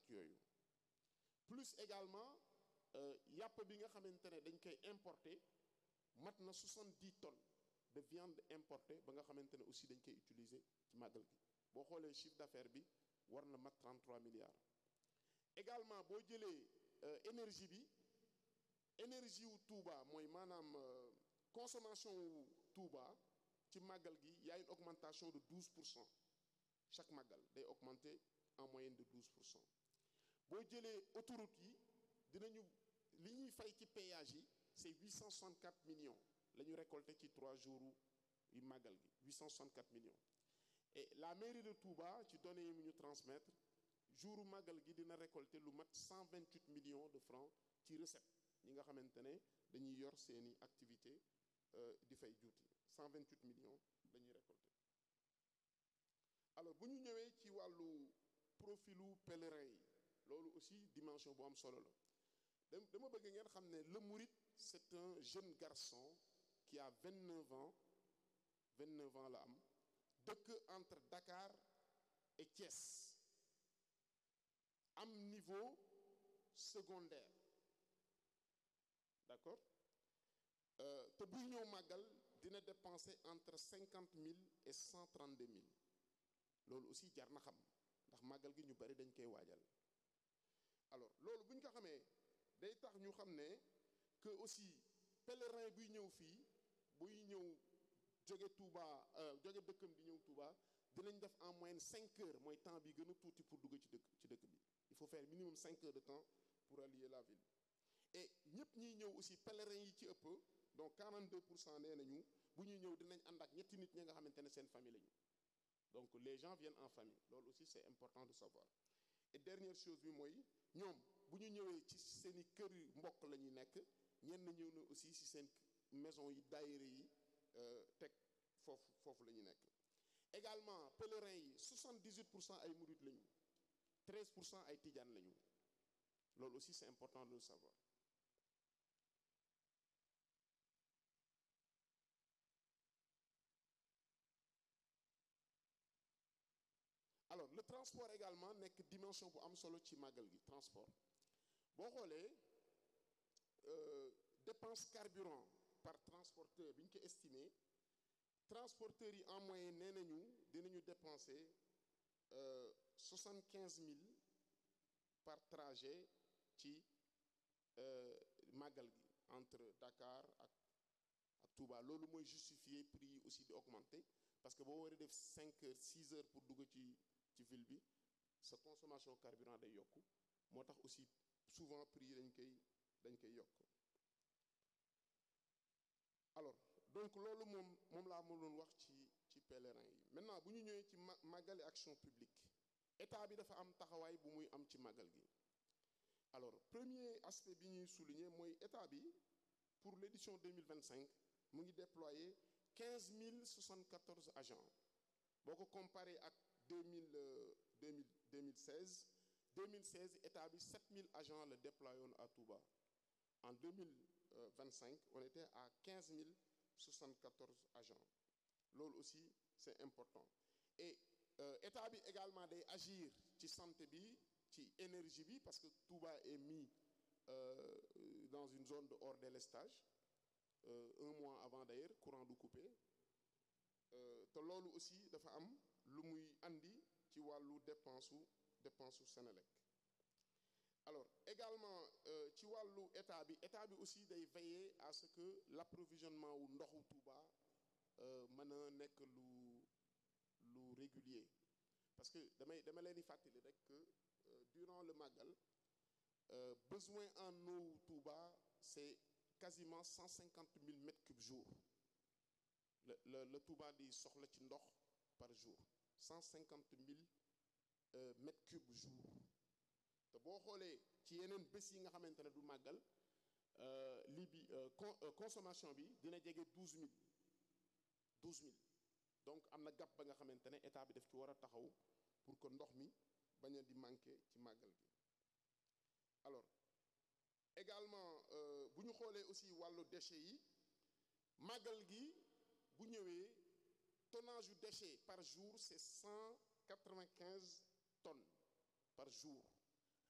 yooyu plus également yàpp bi nga xamante ne dañ koy importer mat na 70 tonnes de viande importée ba nga xamante ne aussi dañ koy utiliser ci màggal gi boo xoolee chiffre d'affaires bi war na mat 33 milliards également boo jëlee énergie bi énergie wu Touba mooy maanaam consommation wu Touba ci màggal gi y a une augmentation de 12 pour cent chaque màggal day augmenter en moyenne de 12 pour cent boo jëlee autoroute yi dinañu li ñuy fay ci péage yi c'est 864 millions la ñu récolté ci trois jours yu màggal gi 864 millions et la mairie de Touba ci données yi mu ñu transmettre jouru màggal gi dina récolter lu mat 128 millions de francs ci recette ñi nga xamante ne dañuy yor seeni activité di fay juuti 128 millions la ñuy récolter alors bu ñu ñëwee ci wàllu profilu pèlerin yi loolu aussi dimension bu am solo la dama bëgg ngeen xam ne le mouride c'est un jeune garçon qui a 29 ans 29 ans la am dëkk entre Dakar et Thiès am niveau secondaire d'accord te buy ñëw màggal dina dépenser entre 50 000 et 132 000 loolu aussi jar na xam ndax màggal gi ñu bari dañ koy waajal alors loolu bu ñu ko xamee day tax ñu xam ne que aussi pèlerin buy ñëw fii buy ñëw jóge Touba jóge dëkkam di ñëw Touba dinañ def en moyenne cinq heures mooy temps bi gën a tuuti pour dugg ci dëkk ci dëkk bi il faut faire minimum cinq heures de temps pour allier la ville et ñëpp ñiy ñëw aussi pèlerin yi ci ëpp donc 42 pour cent nee nañu bu ñuy ñëw dinañ ànd ak ñetti nit ñi nga xamante ne seen famille lañu donc les gens viennent en famille loolu aussi c'est important de savoir et dernière chose bi mooy ñoom bu ñu ñëwee ci seeni kër yu mbokk la ñuy nekk ñenn ñëw na aussi ci seen maison yi daayira yi teg foofu foofu la ñu nekk également pèlerins yi 78 pour cent ay murid lañu 13 pour cent ay tijaan lañu loolu aussi c'est important de le savoir alors le transport également nekk dimension bu am solo ci màggal gi transport boo xoolee dépense carburant par transporteur bi ñu ko estimé transporteurs yi en moyenne nee nañu dinañu dépenser soixante quinze mille par trajet ci màggal gi entre Dakar ak ak Touba loolu mooy justifier prix yi aussi di augmenter parce que boo waree def cinq heures six heures pour dugg ci ci ville bi sa consommation carburant day yokku moo tax aussi souvent prix yi dañ koy dañ koy yokk alors donc loolu moom moom laa mënoon wax ci ci pèlerin yi maintenant bu ñu ñëwee ci ma màggali action publique état bi dafa am taxawaay bu muy am ci màggal gi alors premier aspect bi ñuy souligner mooy état bi pour l'édition 2025 mu ngi déployer 15 074 agents boo ko comparé ak 2000 2000 2016 2016 état bi 7000 agents la déployé woon à Touba en 2025 on était à 15 074 agents loolu aussi c'est important et état bi également day agir ci santé bi ci énergie bi parce que Touba est mis euh, dans une zone de hors délestage euh, un mois avant d'ailleurs courant du coupé te loolu aussi dafa am lu muy andi ci wàllu dépense su dépense su Sénélec alors également ci wàllu état bi état bi aussi day veiller à ce que l'approvisionnement wu ndoxu Touba mën a nekk lu lu régulier parce que damay dama leen di fàttali rek que durant le Magal besoin en eau Touba c'est quasiment 150 000 mètres cubes jour le le le Touba di soxla ci ndox par jour 150 000 euh, mètres cubes jour te boo xoolee ci yeneen bés yi nga xamante ne du màggal lii bi con consommation bi dina jege 12 000 12 000 donc am na gàpp ba nga xamante ne état bi daf ci war a taxaw pour que ndox mi bañ a di manquer ci màggal gi alors également bu ñu xoolee aussi wàllu déchets yi màggal gi bu ñëwee tonnage yu déchets par jour c'est cent quatre-vingt-quinze tonnes par jour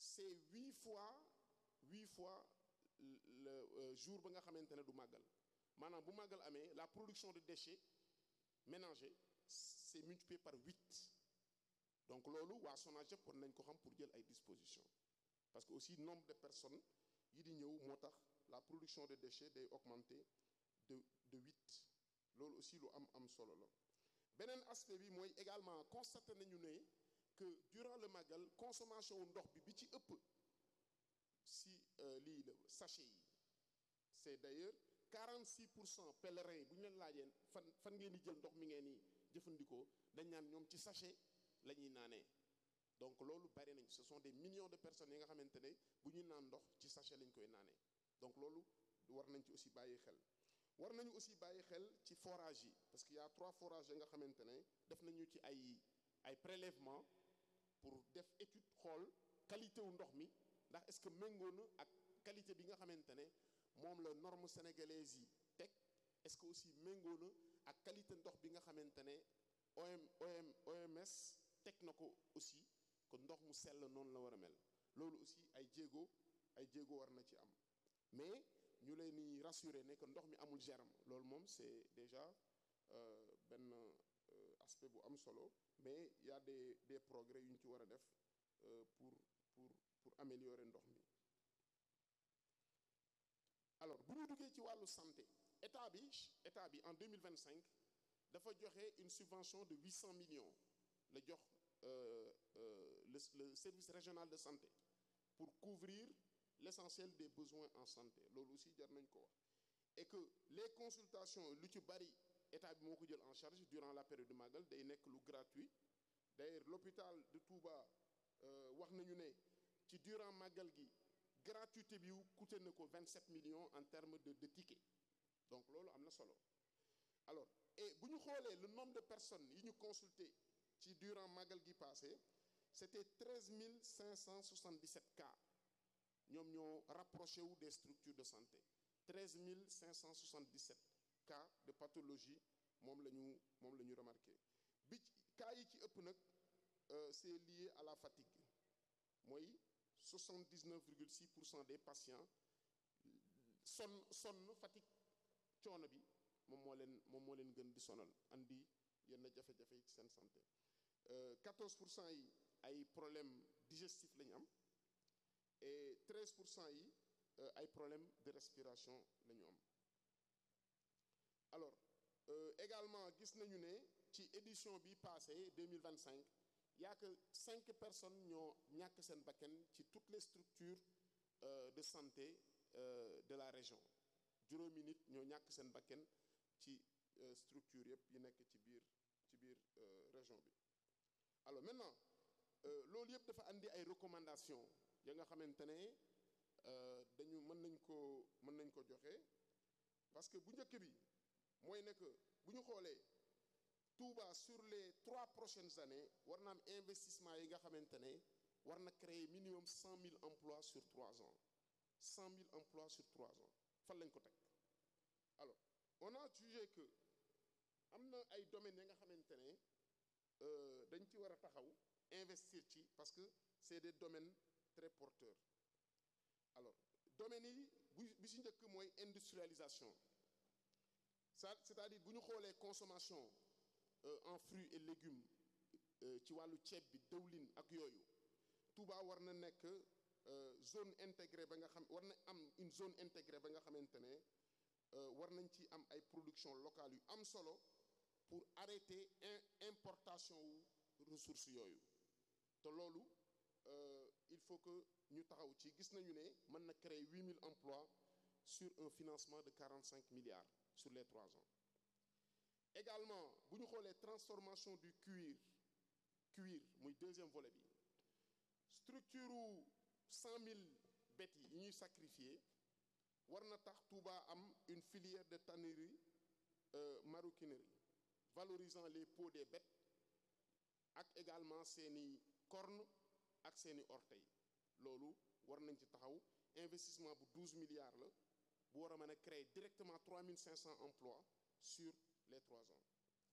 c'est huit fois huit fois le jour ba nga xamante ne du màggal maanaam bu màggal amee la production de déchets ménagers c'est multiplié par huit donc loolu waa SONAGED war nañ ko xam pour jël ay dispositions parce que aussi nombre de personnes yi di ñëw moo tax la production de déchets day augmenter de de huit loolu aussi lu am am solo la beneen aspect bi mooy également constaté nañu ne que durant le màggal consommation wu ndox bi bi ci ëpp si lii la sachet yi c'est d'ailleurs 46 pour cent pèlerins yi bu ñu leen laajee fan fan ngeen di jël ndox mi ngeen di jëfandikoo dañ naan ñoom ci sachet la ñuy naanee donc loolu bari nañ ce sont des millions de personnes yi nga xamante ne bu ñuy naan ndox ci sachet lañ koy naanee donc loolu war nañ ci aussi bàyyi xel war nañu aussi bàyyi xel ci forage yi parce que y a trois forages yi nga xamante ne def nañu ci ay ay prélèvement pour def étude xool qualité wu ndox mi ndax est-ce que méngoo na ak qualité bi nga xamante ne moom la norme sénégalaise yi teg est-ce que aussi méngoo na ak qualité ndox bi nga xamante ne OM OM OMS teg na ko aussi kon ndox mu sell noonu la war a mel loolu aussi ay jéego ay jéego war na ci am mais ñu leen di rassurer ne que ndox mi amul germe loolu moom c'est déjà benn aspect bu am solo mais y a des des progrès yu ñu ci war a def pour pour pour améliorer ndox mi alors bu ñu duggee ci wàllu santé état bi état bi en 2025 dafa joxe une subvention de 800 millions la jox euh, euh, le, le service régional de santé pour couvrir l'essentiel des besoins en santé loolu aussi jar nañ ko wax et que les consultations lu ci bari état bi moo ko jël en charge durant la période de Magal day nekk lu gratuit d'ailleurs l'hôpital de Touba wax nañu ne ci durant Magal gi gratuité bi coûté na ko 27 millions en termes de de tickets donc loolu am na solo alors et bu ñu xoolee le nombre de personnes yi ñu consulté ci durant Magal gi passé c'était 13 577 cas ñoom ñoo rapproché wu des structures de santé 13 577 cas de pathologie moom la ñu moom la ñu remarqué bi cas yi ci ëpp nag c'est lié à la fatigue mooy 79,6 pour cent des patients sonn sonn fatigue coono bi moom moo leen moom moo leen gën di sonal andi yenn jafe-jafe yi ci seen santé 14 pour cent yi ay problèmes digestifs la ñu am et 13 pour cent yi ay problèmes de respiration la ñu am alors euh, également gis nañu ne ci édition bi passé 2025 y a que cinq personnes ñoo ñàkk seen bakkan ci toutes les structures euh, de santé euh, de la région juróomi nit ñoo ñàkk seen bakkan ci structure yëpp yi nekk ci biir ci biir région bi alors maintenant loolu yëpp dafa andi ay recommandations ya nga xamante ne dañu mën nañ ko mën nañ ko joxe parce que bu njëkk bi mooy ne que bu ñu xoolee Touba sur les trois prochaines années war na am investissement yi nga xamante ne war na créer minimum cent mille emplois sur trois ans cent mille emplois sur trois ans fan lañ ko teg alors on a jugé que am na ay domaines yi nga xamante ne dañ ci war a taxaw investir ci parce que c'est des domaines très porteurs alors domaines yi bu bi ci njëkk mooy industrialisation ça c'est-à-dire bu ñu xoolee consommation en fruits et légumes ci wàllu ceeb bi dëwlin ak yooyu Touba war na nekk zone intégrée ba nga xam war na am une zone intégrée ba nga xamante ne war nañ ci am ay production locale yu am solo pour arrêter importation wu ressources yooyu te loolu il faut que ñu taxaw ci gis nañu ne mën na créer 8000 emplois sur un financement de 45 milliards sur les trois ans également bu ñu xoolee transformation du cuir cuir muy deuxième volet bi structure u 100 000 bêtes yi ñuy sacrifier war na tax Touba am une filière de tannerie euh, maroquinerie valorisant les peaux des bêtes ak également seeni cornes ak seeni orteils loolu war nañ ci taxaw investissement bu 12 milliards la bu war a mën a créer directement 3500 emplois sur les trois ans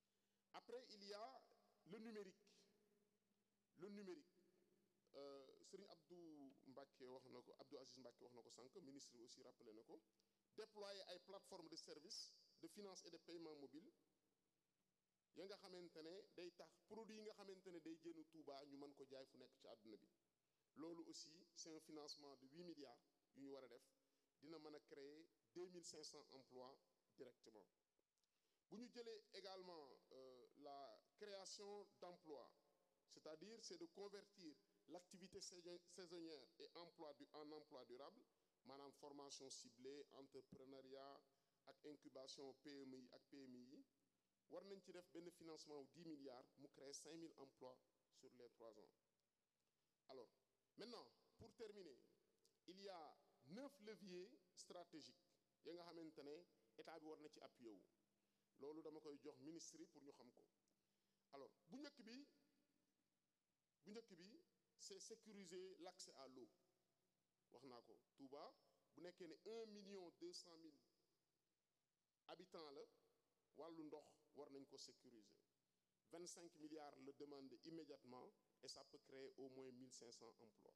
après il y a le numérique le numérique euh, Serigne Abdou Mbacké wax na ko Abdou Aziz Mbacké wax na ko sànq ministre bi aussi rappelé na ko déployer ay plateformes de service de finance et de paiement mobile ya nga xamante ne day tax produit yi nga xamante ne day génn Touba ñu mën ko jaay fu nekk ci àdduna bi loolu aussi c'est un financement de 8 milliards yu ñu war a def dina mën a créer 2500 emplois directement bu ñu jëlee également euh, la création d'emplois c'est-à-dire c'est de convertir l'activité saisonnière et emploi du en emploi durable maanaam formation ciblée entrepreneuriat ak incubation PME yi ak PMI yi war nañ ci def benn financement wu 10 milliards mu créer 5000 emplois sur les trois ans alors maintenant pour terminer il y a neuf leviers stratégiques ya nga xamante ne état bi war na ci appuyé wu loolu dama koy jox ministre yi pour ñu xam ko alors bu njëkk bi bu njëkk bi c'est sécuriser l'accès à l'eau wax naa ko Touba bu nekkee ne un million deux cent mille habitants la wàllu ndox war nañ ko sécuriser vingt cinq milliards le demande immédiatement et ça peut créer au moins mille cinq cents emplois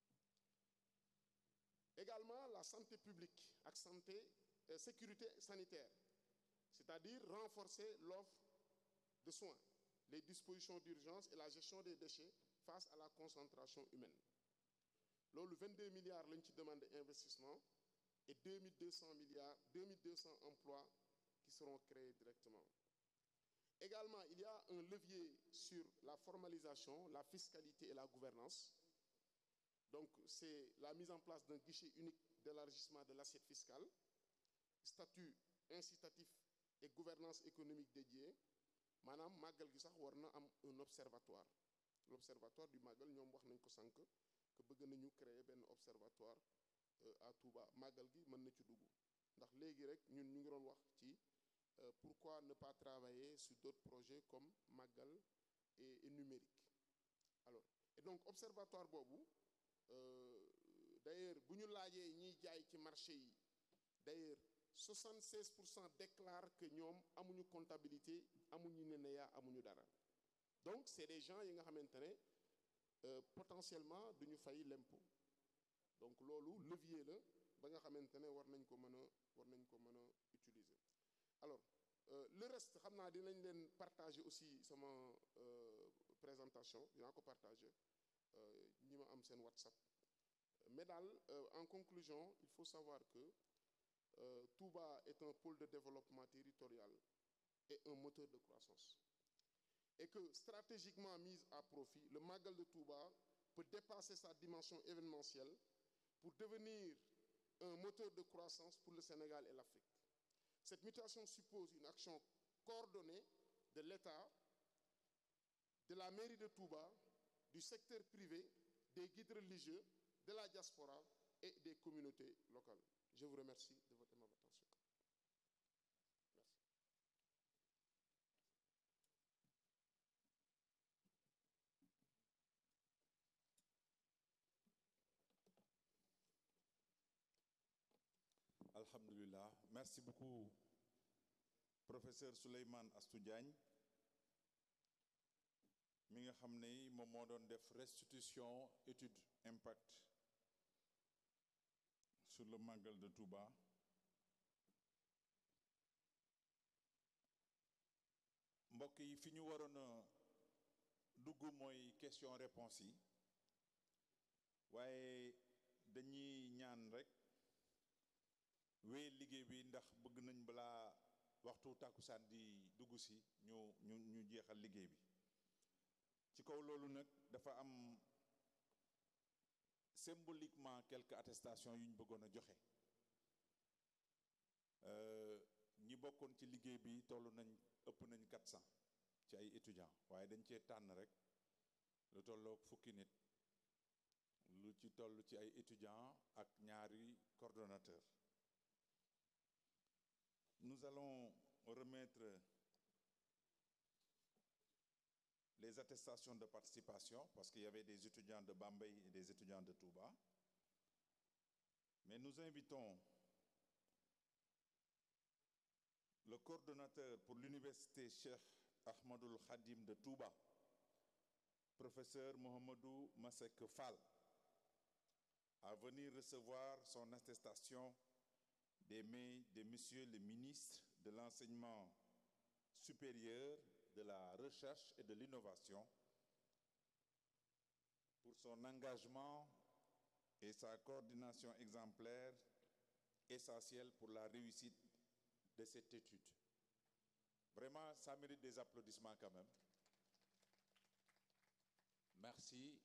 également la santé publique ak santé euh, sécurité sanitaire c'est-à-dire renforcer l'offre de soins les dispositions d'urgence et la gestion des déchets face à la concentration humaine loolu 22 milliards lañ ci demande investissement et 2200 milliards 2200 emplois qui seront créés directement également il y a un levier sur la formalisation la fiscalité et la gouvernance donc c'est la mise en place d'un guichet unique d'élargissement de l'assiette fiscale statut incitatif et gouvernance économique dédiée maanaam màggal gi sax war na am un observatoire l'observatoire du màggal ñoom wax nañ ko sànq que bëgg nañu créer benn observatoire à Touba màggal gi mën na ci dugg ndax léegi rek ñun ñu ngi doon wax ci pourquoi ne pas travailler sur d'autres projets comme màggal et, et numérique alors et donc observatoire boobu euh, d'ailleurs bu ñu laajee ñiy jaay ci marché yi d'ailleurs 76 pour cent déclarent que ñoom amuñu comptabilité amuñu NENEA amuñu dara donc c'est des gens yi nga xamante ne euh, potentiellement duñu fay l'impôt donc loolu levier la ba nga xamante ne war nañ ko mën a war nañ ko mën a utiliser alors euh, le reste xam naa dinañ leen partager aussi sama présentation dinaa ko partager ñi ma am seen WhatsApp mais daal en conclusion il faut savoir que Euh, Touba est un pôle de développement territorial et un moteur de croissance. Et que stratégiquement mise à profit, le Magal de Touba peut dépasser sa dimension événementielle pour devenir un moteur de croissance pour le Sénégal et l'Afrique. Cette mutation suppose une action coordonnée de l'État, de la mairie de Touba, du secteur privé, des guides religieux, de la diaspora et des communautés locales. Je vous remercie de votre aimable attention. Alhamdulillah. Merci beaucoup, professeur Souleymane Astou Diagne mi nga xam ne moom moo doon def restitution étude impact sur le Magal de Touba mbokk yi fi ñu waroon a dugg mooy question réponse yi waaye dañuy ñaan rek wéy liggéey bi ndax bëgg nañ balaa waxtu tàkkusaan di dugg si ñu ñu ñu jeexal liggéey bi ci kaw loolu nag dafa am symboliquement quelques attestations yu ñu bëggoon a joxe ñi bokkoon ci liggéey bi toll nañ ëpp nañ 400 ci ay étudiants waaye dañ cee tànn rek lu tolloog fukki nit lu ci toll ci ay étudiants ak ñaari coordonnateurs nous allons remettre les attestations de participation parce qu'il y avait des étudiants de Bambey et des étudiants de Touba. Mais nous invitons le coordonnateur pour l'université Cheikh Ahmadoul Khadim de Touba, professeur Mohamedou Masek Fall, à venir recevoir son attestation des mains de Monsieur le ministre de l'Enseignement supérieur, de la Recherche et de l'Innovation pour son engagement et sa coordination exemplaire essentielle pour la réussite de cette étude. Vraiment, ça mérite des applaudissements quand même. Merci.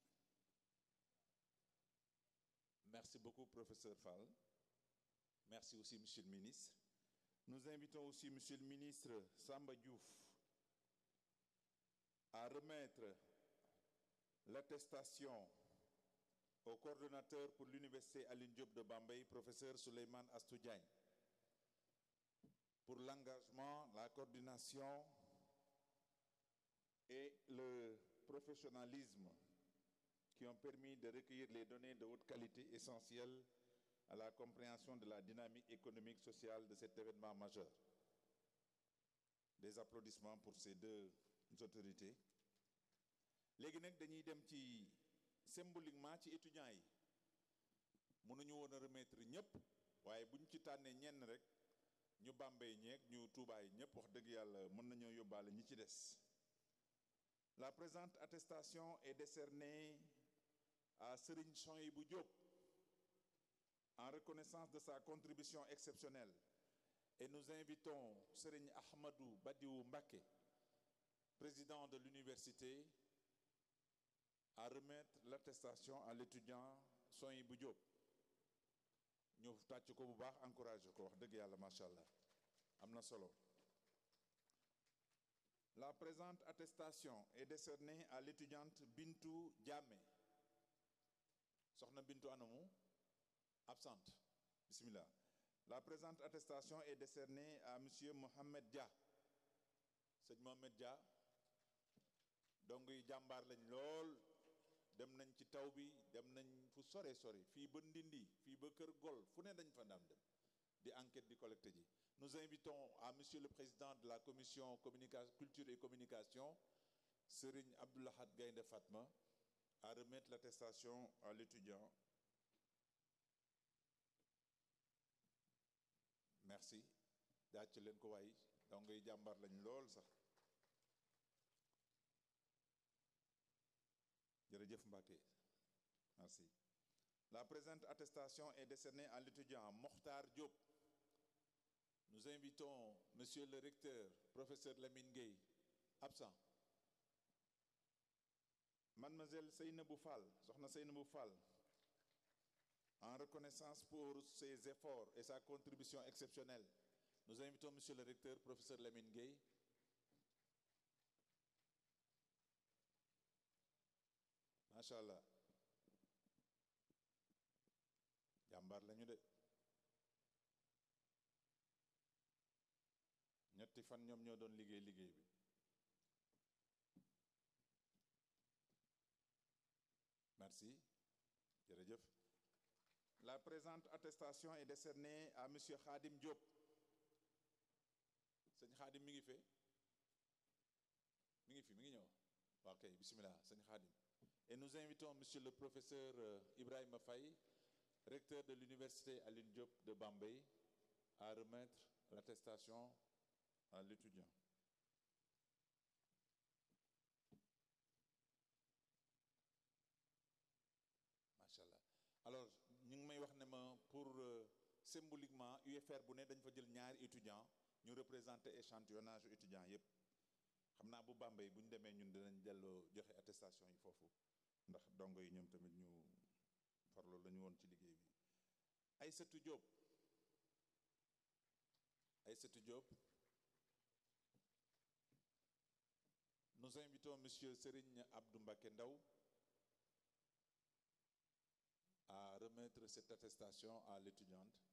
Merci beaucoup, professeur Fall. Merci aussi, monsieur le ministre. Nous invitons aussi monsieur le ministre Samba Diouf à remettre l'attestation au coordonnateur pour l'université Alioune Diop de Bambey, professeur Souleymane Astou Diagne, pour l'engagement, la coordination et le professionnalisme qui ont permis de recueillir les données de haute qualité essentielles à la compréhension de la dynamique économique sociale de cet événement majeur. Des applaudissements pour ces deux autorités. léegi nag dañuy dem ci symboliquement ci étudiants yi mënuñu woon a remettre ñëpp waaye buñ ci tànnee ñenn rek ñu Bambey ñeeg ñu Touba yi ñëpp wax dëgg yàlla mën nañoo yóbbaale ñi ci des la présente attestation est décernée à Serigne Souhaïbou Diop en reconnaissance de sa contribution exceptionnelle et nous invitons Serigne Ahmadou Badiou Mbacké président de l'université à remettre l'attestation à l'étudiant Souhaïbou Diop ñu tàcc ko bu baax encouragé ko wax dëgg yàlla macha allah am na solo la présente attestation est décernée à l'étudiante Bintou Diamé soxna Bintou anamu absente bismillah la présente attestation est décernée à monsieur Mohamed Dia sëñ Mohamed Dia donc yi jàmbaar lañ lool dem nañ ci taw bi dem nañ fu sore sore fii ba Ndindi fii ba Kër Gol fu ne dañ fa daan dem di enquête di collecte ji nous invitons à monsieur le président de la commission communication culture et communication Serigne Abdoulahad Gaynde Fatma à remettre l'attestation à l'étudiant merci jàcc leen ko waay donc yi jàmbaar lañ lool sax jërëjëf Mbacké merci la présente attestation est décernée à l'étudiant Mokhtar Diop nous invitons monsieur le recteur professeur Lamine Gueye absent mademoiselle Seynabou Fall soxna Seynabou Fall en reconnaissance pour ses efforts et sa contribution exceptionnelle nous invitons monsieur le recteur professeur Lamine Gueye macha allah jàmbaar lañu de ñetti fan ñoom ñoo doon liggéey liggéey bi merci jërëjëf la présente attestation est décernée à monsieur Khadim Diop sëñ Khadim mi ngi fe mi ngi fi mi ngi ñëw waaw kay bismillah sëñ Khadim et nous invitons monsieur le professeur Ibrahima Faye recteur de l'université Alioune Diop de Bambey à remettre l'attestation à l'étudiant machallah alors ñu ngi may wax ne ma pour symboliquement UFR bu ne dañ fa jël ñaari étudiant ñu représenter échantillonnage étudiant yépp xam naa bu Bambey bu ñu demee ñun dinañ delloo joxe attestation yi foofu ndax dongo yi ñoom tamit ñu farlo lañu woon ci liggéey bi Aïssatou Diop Aïssatou Diop nous invitons monsieur Serigne Abdou Mbacké Ndaw à remettre cette attestation à l'étudiante